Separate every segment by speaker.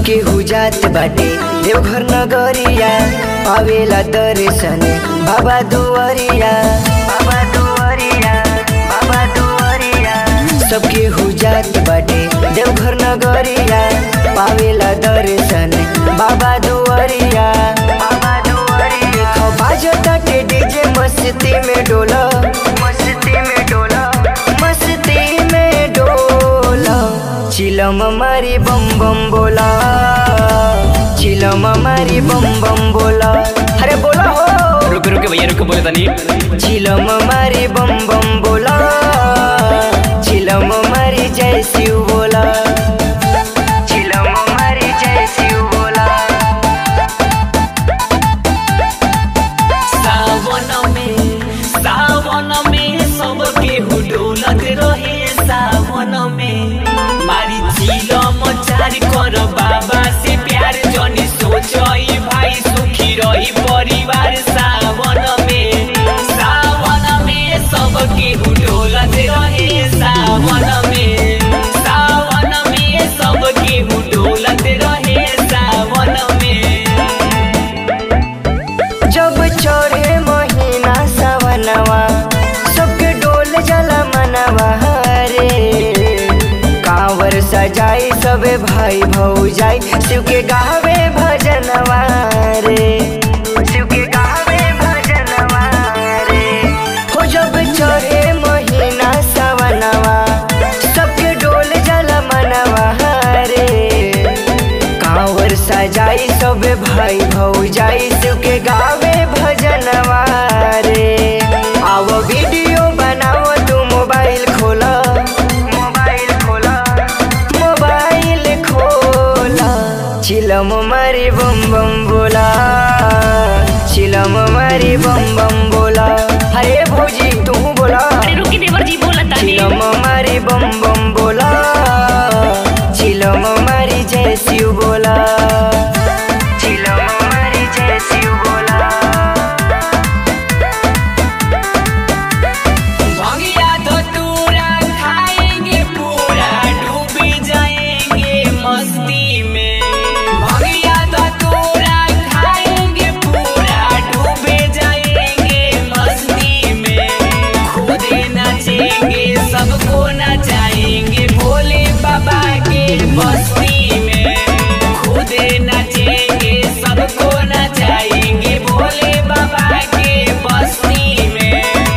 Speaker 1: सबके हुजात बाटे देवघर नगरिया पावेला दर्शन बाबा दुआरिया बाबा दुआरिया बाबा दुआरिया सबके हुजात बाटे देवघर नगरिया पावेला दर्शन बाबा दुआरिया बाबा दुआरिया देखो बाजताटे डीजे मस्ती में डोला मस्ती में डोला मस्ती में डोला चिलम मारी बम बम बोला चिलम मारी बम बम बोला अरे बोला हो
Speaker 2: रुक रुक भैया रुक बोले तनी
Speaker 1: चिलम मारी बम बम बोला चिलम मारी जय शिव बोला चिलम मारी जय शिव बोला
Speaker 2: सावन में सावन में सबके हुडोलत रहे सावन में मारी चिलम चार कर बाबा से प्यार जनी सोचई भाई सुखी रही परिवार सावन में सावन में सबके हुडोलत रहे सावन में सावन में सबके हुडोलत रहे सावन में
Speaker 1: जब चढ़े महीना सवनवा सबके डोल जला मनवा रे कांवर सजाई सबे भाई भौजाई शिव के गावे भजनवा रे शिव के गावे भजनवा रे हो जब चढ़े महीना सवनवा सबके डोल जला मनवा रे कांवर सजाई सब भाई भौजाई शिव के गावे भजनवा रे आओ वीडियो बनाओ तू मोबाइल खोला मोबाइल खोला मोबाइल खोला चिलम मारी बम बम बोला चिलम मारी बम बम बोला अरे भौजी तू बोला
Speaker 3: अरे रुकी देवर जी बोला तानी
Speaker 1: चिलम मारी बम बम बोला चिलम मारी जय शिव बोला चिलम मारी जय शिव बोला
Speaker 2: भंगिया धतूरा खाएंगे पूरा डूब जाएंगे मस्ती में भंगिया धतूरा खाएंगे पूरा डूब जाएंगे मस्ती में खुद नाचेंगे सबको नचाएंगे भोले बाबा के बस्ती में खुद नाचेंगे सबको नचाएंगे भोले बाबा के बस्ती में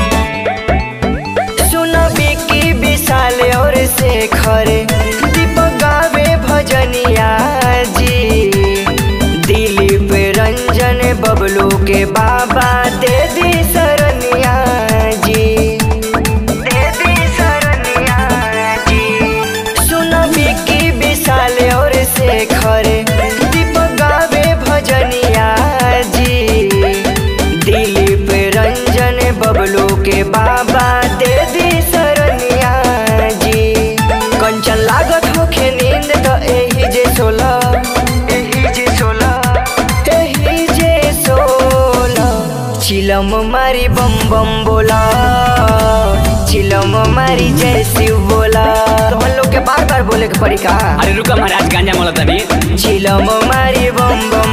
Speaker 1: सुनो बिकी विशाल और शेखर दीपक गावे भजनिया जी दिलीप रंजन बबलू के बाबा दे दी शरणिया जी दे दी शरणिया जी सुनो बिकी विशाल और शेखर दीपक गावे भजनिया जी दिलीप रंजन बबलू के बाबा दे दी शरणिया जी कंचन लागत होखे नींद तो एही जे सोला एही जे सोला एही जे सोला चिलम मारी बम बम बोला चिलम मारी जय शिव बोला तो हम लोग के बार बार बोले के पड़ी का
Speaker 2: अरे रुका महाराज गांजा मोला तनी
Speaker 1: चिलम मारी बम बम